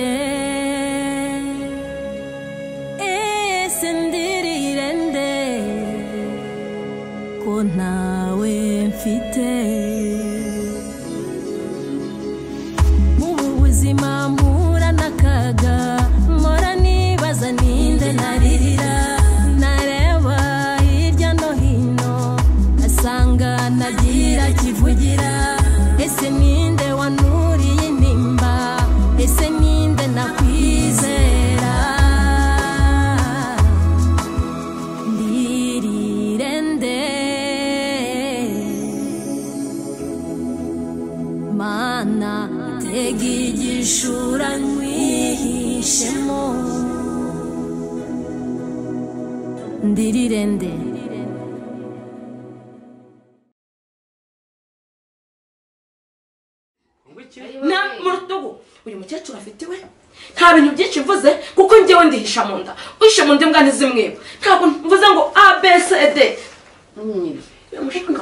esendirende esendirirende ko ntawe mfite mubu buzima mpura n'akaga mpora nibaza ninde naririra nareba hirya no hino asanga nagira kivugira ese ninde wanuriye intimba ese ninde nakwizera ndirirende mana tega igishura nwihishemo ndirirende na mu rutugu uyu mukecuru afite iwe nta bintu byinshi mvuze kuko njyewe ndihisha mu nda uhishe mu nda imbwa ntizimwiba ntabwo mvuze ngo abcd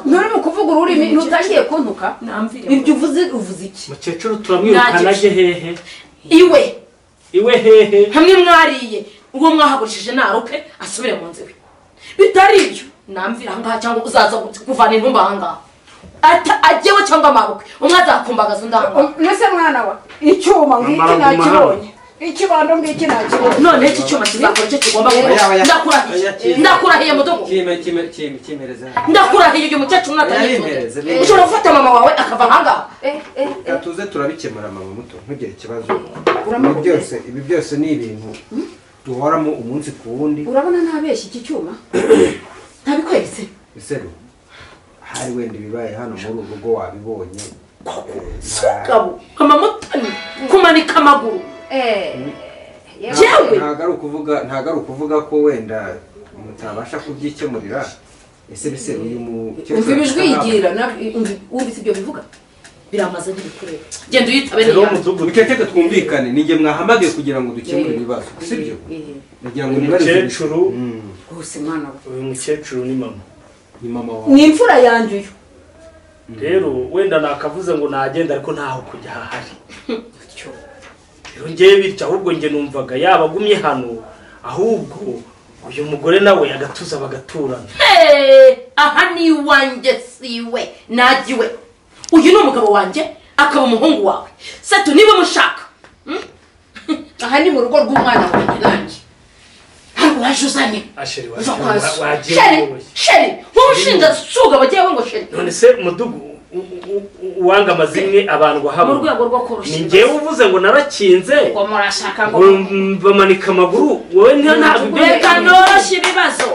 nturimo kuvuga ururimi ntutangiye kuntuka namvire ibyo uvuze uvuze iki mukecuru turamwirukana Ntagice. ajye hehe iwe iwe hehe hamwe mwariye uwo mwahagurishije narupe asubire mu nzu iwe bitari ibyo namvira ahangaha cyangwa uzaza kuvana intumba ahangaha Ata- ajyewe cyangwa amabukwe umwe azakumbagaza undi ahangaha mbese mwana wa icyuma ngiki Amara nakibonye ikibando ngiki nakibonye none iki cyuma kizakora icyo kigomba Oya, gukora oya. ndakurahiye Oya, kiri. ndakurahiye mudogo Kime- kime- kime- kimereze hano. ndakurahiye uyu mukecuru natangiye Yarayimpereze, kundi neza. ushobora gufata mama wawe akava ahangaha Reka tuze turabikemura mama muto ntugire ikibazo ibi byose ibi byose ni ibintu duhoramo umunsi ku wundi urabona ntabeshya iki cyuma ntabikweretse iseru hari wenda ibibaye hano muri uru rugo wabibonye Eh, nta- gabo amamotani kumanika amaguru nta- Jewe! ntago ari ukuvuga ntago ari ukuvuga ko wenda mutabasha kubyikemurira ese biseru uyu mukecuru umva ibijwi afite abana? yigira na- umva- wumvise ibyo bivuga biramaze ntibikure genda uyitabe rero niyanjye umudugudu mukecuru twumvikane ninjye mwahamagiye kugira ngo dukemure Eh, ibibazo sibyo eh, nagira ngo uyu nibarize ibi- mukecuru Mm, rwose mwana wa uyu mukecuru ni mama ni mama wawe ni imfura yanjye uyu rero wenda nakavuze ngo nagenda ariko ntaho kujya hahari rero ngewe bityo ahubwo njye numvaga yaba agumye hano ahubwo uyu mugore nawe agatuza bagaturana Hey, aha ni iwanjye siwe nagiwe uyu ni umugabo wanjye akaba umuhungu wawe setu niba mushaka aha ni mu rugo rw'umwana wanjye nanjye ntabwo waje uzanye asheri uza wagiye kwazo wa- wagiye sheri wowe. sheri nk'umushinga suga jyewe ngo sheri none se mudugu u- u- u- uwanga amazimwe abandwa mu hamwe rwego rwo ni koroshya ngewe uvuze ngo narakinze ngo murashaka ngo ngo bamanika amaguru wowe nta- ntabwo ibyo reka bitangira. noroshye ibibazo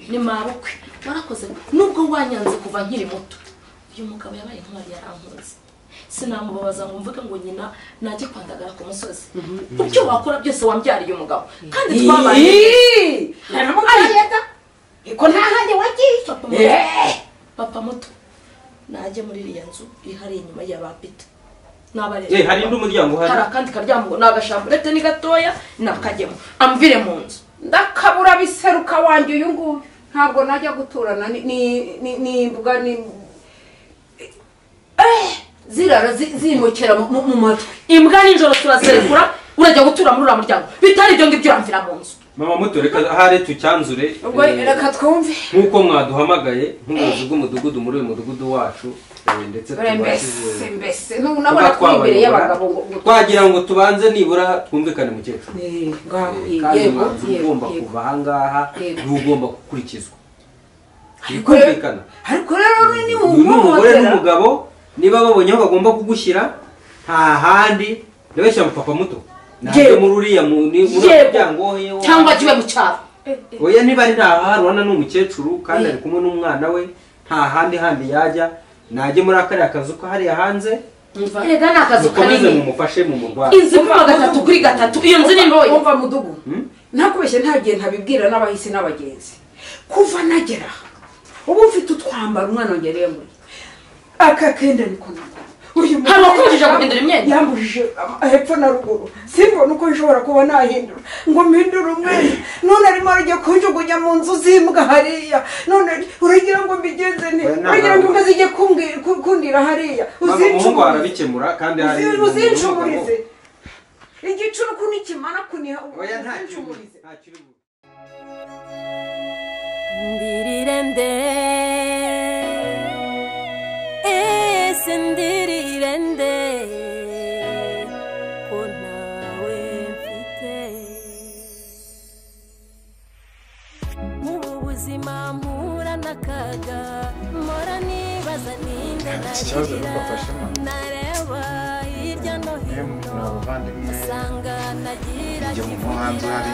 ni mabukwe warakoze nubwo wanyanze kuva nkiri muto uyu mugabo yabaye nk'uwari yarankunze sinamubabaza ngo mvuge ngo nyina najye kwandagara ku musozi ibyo wakora byose wambyariye umugabo kandi twabaye ko nta handi wagiye papa muto papa muto najye muri iriya nzu iri hariya inyuma ya ba pita Eh, hari undi muryango uhari hari akandi karyango ni agashamburete ni gatoya nakajyemo amvire mu nzu ndakabura biseruka wanjye uyu nguyu ntabwo najya guturana ni- ni- ni- ni imbuga ni Eh, zirara zi- zimukira mu- mu mu matwi imbwa nijoro turazirekura urajya gutura muri uriya muryango bitari ibyo ngibyo uramvira mu nzu mama muto reka ahari tucyanzure ubwo eh, reka twumve nk'uko mwaduhamagaye nk'ubuyobozi bw'umudugudu muri uyu mudugudu wacu eh, ndetse Ure tubashe mbese mbese n'ubu nabona ko imbere y'abagabo ngo ngo- twagira ngo tubanze nibura twumvikane mukecuru Eh, ngaho, Eh, yego, kandi yego, umwanzuro yego, ugomba yego. kuva ahangaha Yego. niwo ugomba gukurikizwa Ariko rero- kumvikana ariko rero ni uyu ni umugore umuhohotera n'umugabo niba babonye aho bagomba kugushyira nta handi ndabeshya mu papa muto ntabwo Yego. muri uriya mu- ni- muri Yego. uwo muryango we cyangwa jyiwe mu cyaro oya niba ari ntahaha urabona ni umukecuru kandi ari kumwe n'umwana we nta handi handi yajya najye muri akariya kazu ko hariya hanze erega ni akazu mukomeze kanini mumufashe mumurwayi inzu ipima gatatu kuri gatatu iyo nzu ni ntoya wumva mudugu ntakubeshye nta gihe ntabibwira n'abahisi n'abagenzi kuva nagera aha ubu mfite utwambaro umwana wangereye muri aka kenda niko nako uyu mugore Hari uwakubujije guhindura imyenda? yambujije ama- hepfo na ruguru simbona uko nshobora kuba nahindura ngo mpindure umwenda none arimo arajya kunjugunya mu nzu z'imbwa hariya none uragira ngo mbigenze nte Oya, nta- uragira ngo imbwa zijye kumbi- ku- kundira hariya Mama, umuhungu uzincumurize arabikemura kandi hari Uzi- uzincumurize igicuri ukuntu ikimara kuniha oya nta ubwinshi kiri bu- umurize nta kiri bu- ndirire nde ese ndirire nde ko ntawe mfite mubu buzima mpura n'akaga mpora nibaza ninde ikibazo nuko narira afashe mama. nareba hirya no hino abavandimwe usanga nagira Njye mu muhanzi uhari.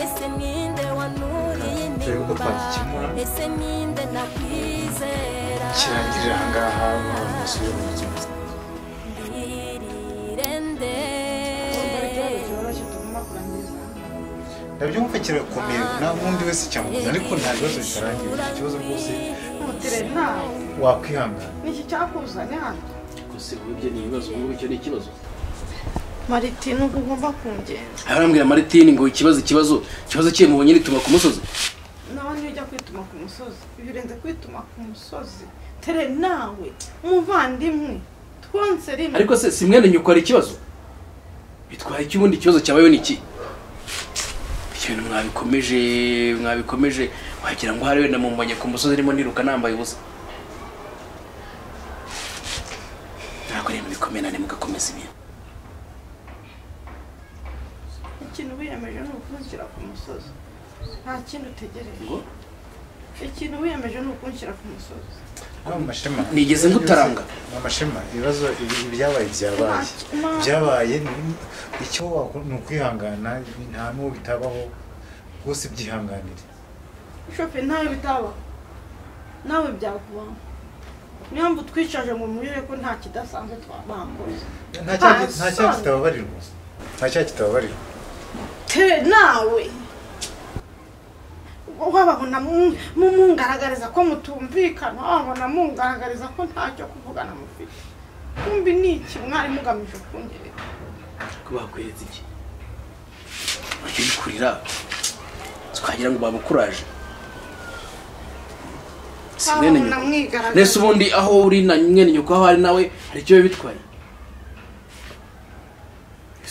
ese ninde wanuriye Turebe uko inimba twagikemura. ese ninde nakwizera kirangirira aha ngaha nkaba umusore w'ubuzima ndirire nde ndabyumva kirakomeye nta wundi wese cyamubuza ariko nta bibazo bitarangiye ikibazo rwose Utire ntawe wakwihangana niki cyakuzanye hano gusa ubu ibyo ni ibibazo ubu icyo ni ikibazo maritini uba ugomba kungenda aha arambwira maritini ngo ikibazo ikibazo ikibazo kiye mubonye rituma ku musozi nawe niyo ujya kwituma ku musozi ibi urenze kwituma ku musozi tere nawe umuvandimwe twonse rimwe ariko se si mwene nyoko hari ikibazo bitwara iki ubundi ikibazo cyabayeho ni iki ibyo bintu mwabikomeje mwabikomeje wagira ngo hari wenda mumubonye ku musozi arimo niruka nambaye ubusa ntabwo ari ibintu bikomeye nane mugakomeza ibintu ikintu wiyemeje ni ukunshyira ku musozi nta kindi utegereje Ngo? ikintu wiyemeje ni ukunshyira ku musozi rwa mu mashema Nigeze ngutaranga. mu mashema ibibazo ibi- ibyabaye byabaye Ma- byabaye ni- icyo wakora ni ukwihangana nta n'uwo bitabaho rwose byihanganire shope ntawe bitaba nawe byakubaho niyo mpamvu twicaje ngo murire ko nta kidasanzwe twabambuye nta cyaha Ah, nta cyaha sorry. kitababarirwa nta cyaha kitababarirwa te nawe wababona mu- mu- mungaragariza ko mutumvikana wababona mungaragariza ko ntacyo kuvugana mufite kumbi ni iki mwari mugamije kungerera ko bakweretse iki ujye wikurira twagira ngo babukuraje si mwene wababona nyoko nese mwigaragariza ubundi aho uri na mwene nyoko aho ari nawe hari icyo biba bitwaye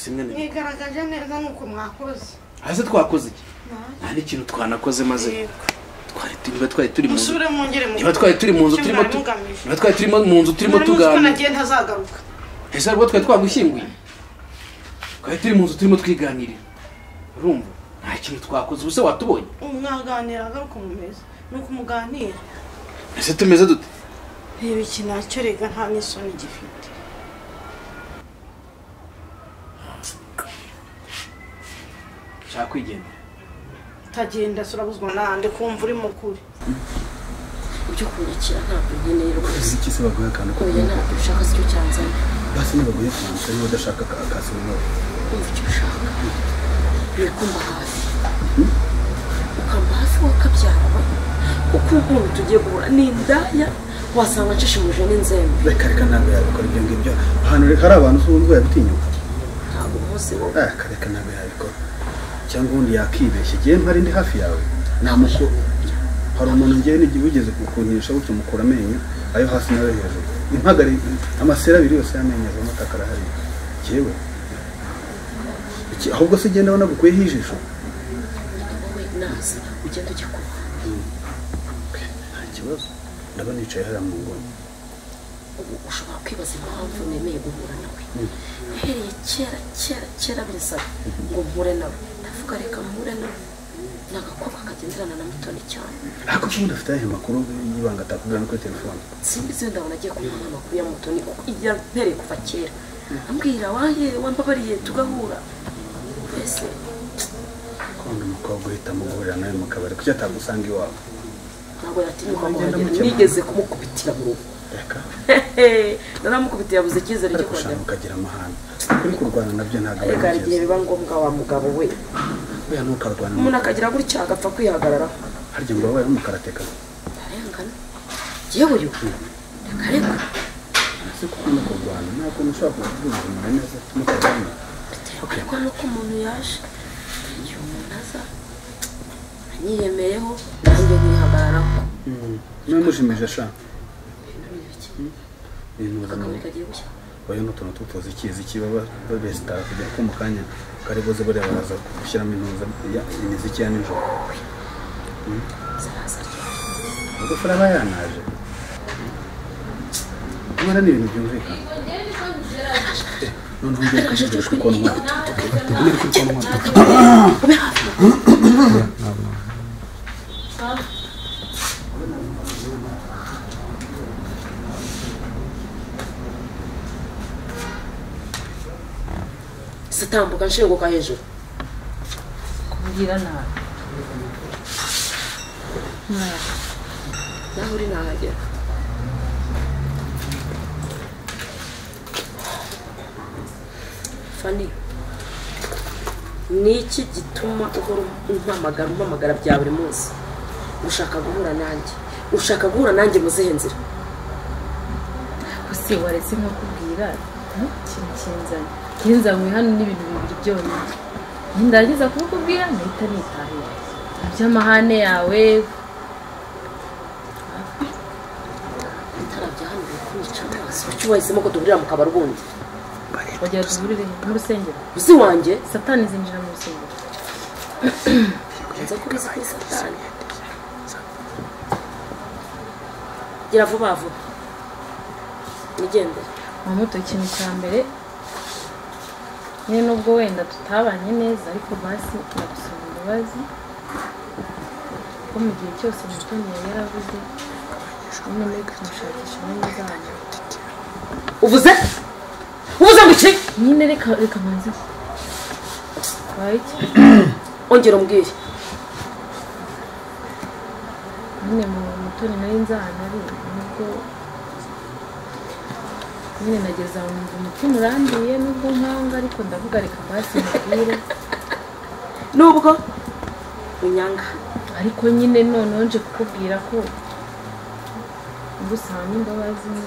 si mwene nyoko mwigaragaje neza nuko mwakoze hasi twakoze iki Ntacyo. nta n'ikintu twanakoze maze Yego. twari tu- niba twari turi mu nzu musubire mwongere mu niba twari turi mu nzu turimo tu- niba twari turimo mu nzu turimo tuganira nagiye ntazagaruka ese nibwo twari twagushyinguye twari turi mu nzu turimo twiganirira urumva nta kintu twakoze ubuse watubonye mwaganira agaruka mumeza nuko muganira ese tumeze dute reba iki nacyo rega nta n'isoni gifite nshaka kwigendera tagenda surabuzwa nande kumva uri mukuri ibyo kunyakira ntabwo nkeneye rwose iki se baguha akantu ko oya ntabwo ushaka si cyo cyanzanye basi nibaguhe akantu kariho udashaka akazi nawe kumva icyo ushaka ni ukumba hafi ukamba hafi wakabyara kuko ukuntu tugiye guhura ni indaya wasanga nshishimuje n'inzembe reka reka ntabwo yabikora ibyo ngibyo ahantu reka hari abantu ubundi yabitinyuka ntabwo umunsi wo reka reka ntabwo yabikora cyangwa ubundi yakibeshya igihe mpari ndi hafi yawe namukuru hari umuntu ngewe n'igihe wigeze kukunisha gutyo mukura amenyo ayo hasi n'ayo hejuru impagari amasera abiri yose y'amenyo avamo ataka arahari yewe Iki- ahubwo se ugenda wanagukuyeho ijisho wowe naza ugenda ujya kuba nta kibazo ndabona yicaye hariya mu nguni ubu ushobora kwibaza impamvu nemeye guhura nawe uhereye kera kera kera binsaba ngo mpure nawe ndavuga reka mpure nawe ni agakobwa kagenderana na mutoni cyane ariko ubundi afite ayahe makuru y'ibanga atakubwira no kuri telefone simbizi wenda nagiye kumuha amakuru ya mutoni kuko ijya mpereye kuva kera ambwira wahe wambabariye tugahura mbese kubona umukobwa uhita muguhurira nawe mu kabari kuki atagusanga iwawe ntabwo yatinyuka kuhagera nigeze kumukubitira mu rugo reka naramukubitiye yabuze icyizere cyo ariko ushaka kuhagera ukagira amahane ukuri kurwana nabyo ntabwo ari reka hari igihe byiza biba ngombwa wa mugabo we buriya ntukarwana umuntu akagira gutya agapfa kwihagararaho harya ngo wabaye umukarateka arengana yewe uriwe reka reka ese kuko no kurwana nta kuntu ushobora kuvuga ubuzima neza mutarwana biterwa ariko nuko umuntu yaje igihe umuntu aza anyiyemeyeho nanjye nyihagararaho nawe mushimije sha ibintu ni ibiki ibintu akakamyo kagiye gushya bariho n'utuntu tutuzi ikizi kibaba baresitara kugira ko mu kanya kari buze bariya baraza gushyiramo intuza ya- imiziki ya nijoro magufuri aba yanaje nkora ni ibintu byumvikana noneho ngiye kuvugira kuri konti nkora kuvugira kuri konti nkora sitambuka nshinguka hejuru kumbwira nabi naho uri nahagera fani ni iki gituma uhora umpamagara umpamagara bya buri munsi ushaka guhura nanjye ushaka guhura nanjye mu zihe nzira gusa waretse nkakubwira hmm, ikintu kinzanye kinzanywe hano n'ibintu bibiri byonyine nindagiza kubikubwira nahita nitahira iby'amahane yawe itara bya hano bikwica amaso kuki wahisemo ko duhurira mu kabari ubundi wagira tuburire mu rusengero uzi wanjye satani zinjira mu rusengero nza ko ubizi kuri satani gira vuba vuba nigendere mamuto ikintu cya mbere nyine nubwo wenda tutabanye neza ariko basi ndagusaba imbabazi ko mu gihe cyose mutoni yari yaravuze nyine muri kumushakisha inyungu zanyu uvuze uvuze ngo iki nyine reka reka manze wabaye iki ongera umbwire nyine mu mutoni nari nzahana ari nubwo nyine nageze aho numva umutima urambiye nubwo nkanga ariko ndavuga reka basi mubwire nubwo unyanga ariko nyine noneho nje kukubwira ko ngusaba n'imbabazi nyine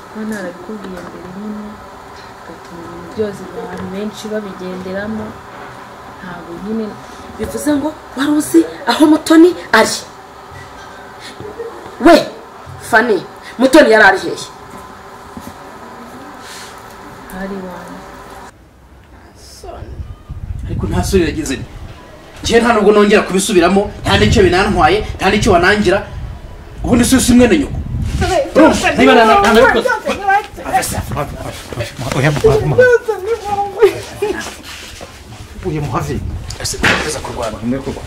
kuba narabikubwiye mbere nyine bigatuma ibintu byose abantu benshi babigenderamo ntabwo nyine bivuze ngo wari uzi aho mutoni ari we fani mutoni yari ari hehe hari wanyu soni ariko nta sura irageze njyewe nta nubwo nongera kubisubiramo nta n'icyo binantwaye nta n'icyo wanangira ubundi si usimwe na nyoko byose ni niba na- wowe, ntabwo ari- byose ni wowe. oya muhave byose ni wowe oya muhave ese ntakomeza kurwana umwe kuko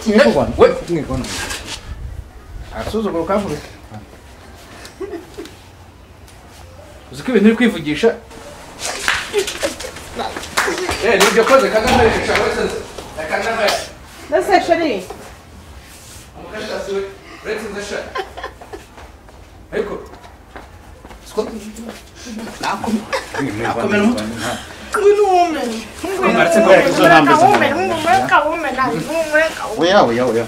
kimwe we umwe kuko agasuzuguro kavurutse uzi ko ibintu uri kwivugisha eh nibyo koze kagame reka wese kagame ndetse sheri umukandida we uretse inzasha ariko siko nakomye nakomera umutwe ngwino uwumenye Martse ngo yakuze umureka wumenye umureka wumenye umureka wumenye oya oya oya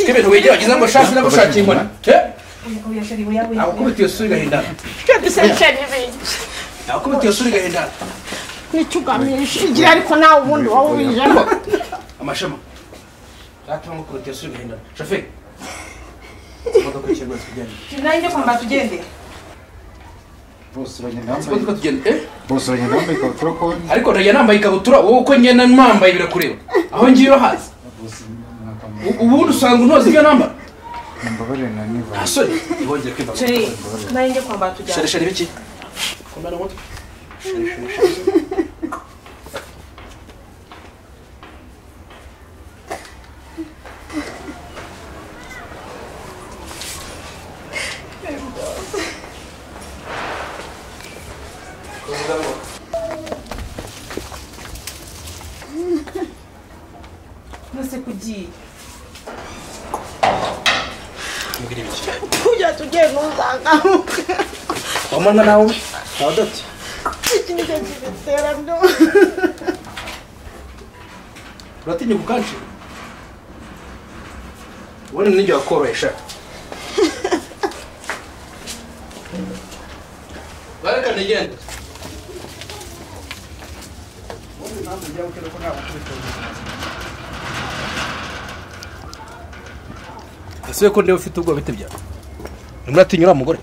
ibintu wigira wagize ngo shasi n'abashaki inkoni nakubita iyo sura igahindana ndetse sheri ibintu nakubita iyo sura igahindana nicyo ugamije igihe ariko nawe ubundi wowe ubijemo amashema zatuma ngukubita iyo sura igahindana shoferi imodoka ikirwa tujyane nanjye kwambara tugendera bose bagenda imodoka tujyane eh bose bagenda bambaye ikabutura ko ariko ntajya nambaye ikabutura wowe uko ngenda nambaye birakureba aho ngiye urahazi bose U- ubundi usanga untoza ibyo nambara mbabarire na niba asore ntibongere kwimba sheri nanjye kwambara shari tugendera shari biki kombana umutwe shari shari shari ndetse kugiye mbwira ibiki tujya tugenda uzangaho wamana nawe abadodo iki nicyo kibitera byo uratinya kukanshi ubundi nijya wakorohesha bareka nigende ese ko ndeba ufite ubwoba bite byawe urimo uratinya uriya mugore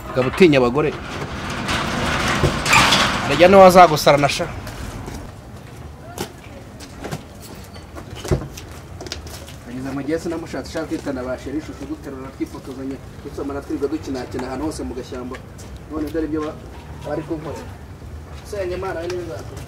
ukaba utinya abagore arajya n'uwo azagusara na sha kugeza mu gihe sinamushatse ushaka kwitana ba sheri ishusho duterura twifotozanya dusomana twirirwa dukinakina ahantu hose mu gashyamba none dore ibyo ba- bari kunkora senye imana we ntibizakora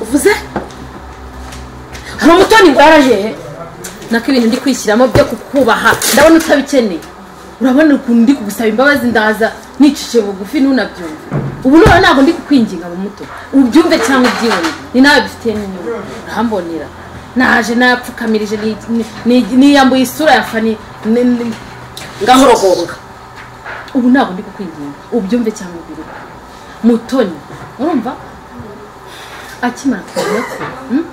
uvuze hari umutoni ngo yaraje he nako ibintu ndi kwishyiramo byo kukubaha ndabona utabikeneye urabona ukuntu ndi kugusaba imbabazi ndaza niciciye bugufi ntunabyumve ubu none ntabwo ndi kukwinginga mu muto ubyumve cyangwa ubyibone ni nawe bifitiye n'inyungu urahambonera naje napfukamirije ni- ni- ni- niyambuye isura ya fani ni- ni- ngahorogonga ubu ntabwo ndi kukwinginga ubyumve cyangwa ubiruke mutoni urumva akimara kumenya ko hmm?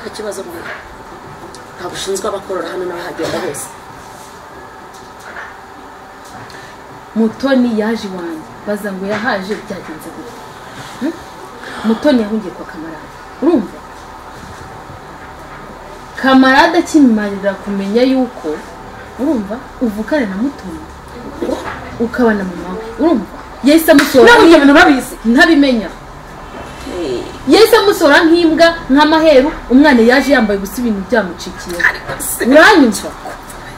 nta kibazo mbona ntabwo ushinzwe abakorora hano n'abahagenda hose mutoni yaje iwanjye baza ngo yahaje byagenze gute Hmm? mutoni yahungiye kwa kamarade urumva kamarade akimarira kumenya yuko urumva uvukana na mutoni ukaba na mama we urumva yahise amusohora Ntabwo ibyo bintu babizi ntabimenya yahise amusohora nk'imbwa nk'amaheru umwana yaje yambaye gusa ibintu byamucikiye uranyumva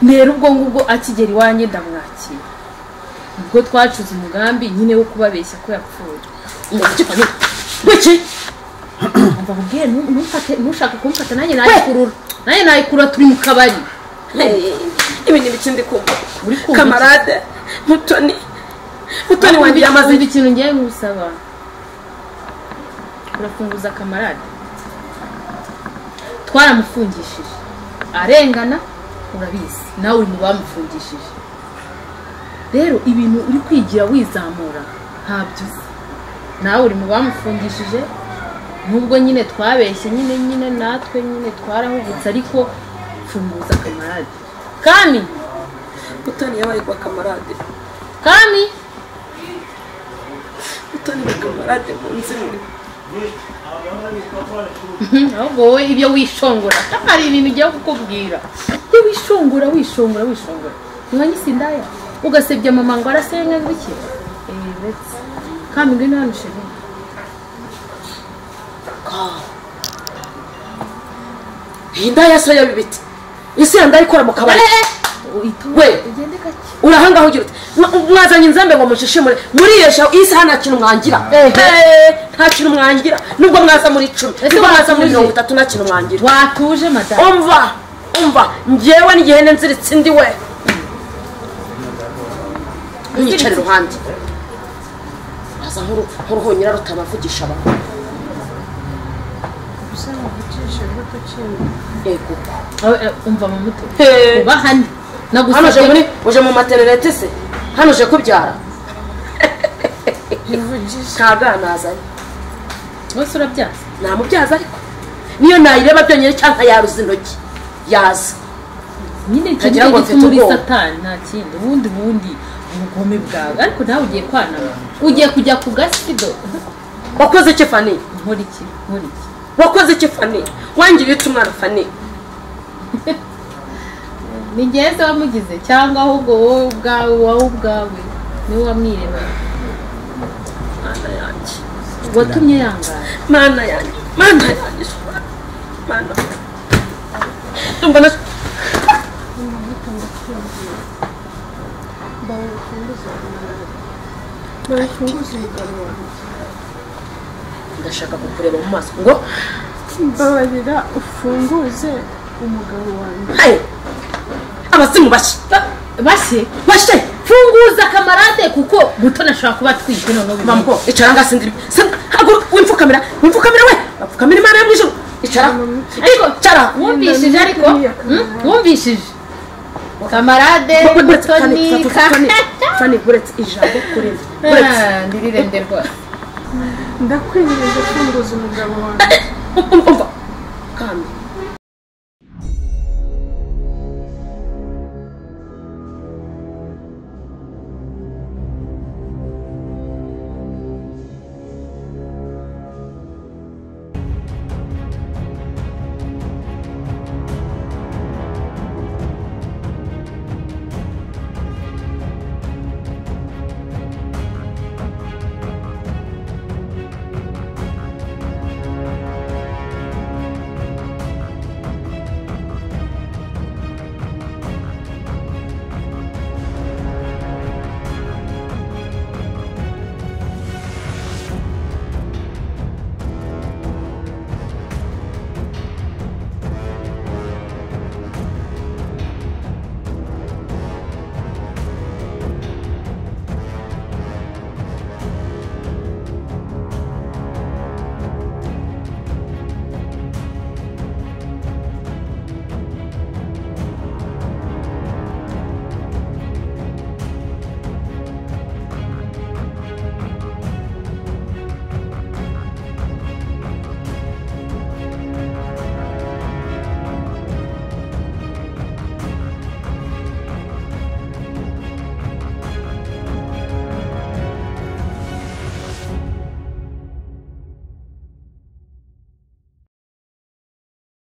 rero ubwo ngubwo akigera iwanjye ndamwakira ubwo twacuze umugambi nyine wo kubabeshya ko yapfuye wiki umva nkubwiye ntu- ntumfate ntushaka kumfata nanjye nayikurura nanjye nayikurura turi mu kabari ibi ni ibiki ndi kumva uri kumva kamarade mutoni mutoni wanjye Wumva- yamaze wumva ikintu ngiye ngusaba urafunguza kamarade twaramufungishije arengana urabizi nawe uri mu bamufungishije rero ibintu uri kwigira wizamura ntabyo uzi nawe uri mu bamufungishije nubwo nyine twabeshye nyine nyine natwe nyine twarahubutse ariko funguza kamarade kami mutoni yabaye kwa kamarade kami mutoni na kamarade mu nzu imwe ahubwo wowe ibyo wishongora hari ibintu ugiye kukubwira iyo wishongora wishongora wishongora nyuma y'isindaya ugasebya mama ngo arasenga bike eee uretse kandi ngwino hano sheri iyi ndaya so yabibite isi yanda ikora mu kabari we urahangaho ugira uti "Mwa- mwazanye inzambe ngo mushishimure muriyesha isi hano nta kintu mwangira Eh, nta kintu mwangira nubwo mwaza muri icumi nubwo mwaza muri mirongo itatu nta kintu mwangira watuje madamu umva umva njyewe n'igihene nziritse indi we nyicara iruhande uraza nk'uru- nk'uruhunyira rutabavugisha abantu usa n'ugucisha imbuto cyane yego umva mu muto Eh. uba hano hano uje muri nagusabye uje mu materinete se hano uje kubyara nta bwana azanye bose urabyaza nta mubyaza ariko niyo nayireba byonyine cyangwa yaruza intoki yaza nyine icyo Ntagira nicyo ngo gituma mfite uri ubwoba. satani nta kindi ubundi bundi ubugome bwawe ariko nawe ugiye kwanama ugiye kujya ku gasido wakoze iki fani nkora iki nkora iki wakoze iki fani wangiriye ute umwana fani ni njyewe se wamugize cyangwa ahubwo wowe ubwawe wowe ubwawe niwe wamwiremeye mana yanjye watumye yangara mana yanjye mana yanjye mana mbona ndashaka kukureba mu maso ngo mbabarira ufunguze umugabo wanjye abasimu bashe bashe bashe funguza kamarade kuko gutona ashobora kuba atwite noneho mambo icara ngaho sindiri haguruka wipfukamira wipfukamira we apfukamira imana yo mu ijoro icara ariko icara wumvishije ariko? wumvishije kamarade Fani, Fani, Fani, uretse ijambo kuri njye. Uretse. ndirirembye rwose ndakwinginze funguza umugabo wanjye umva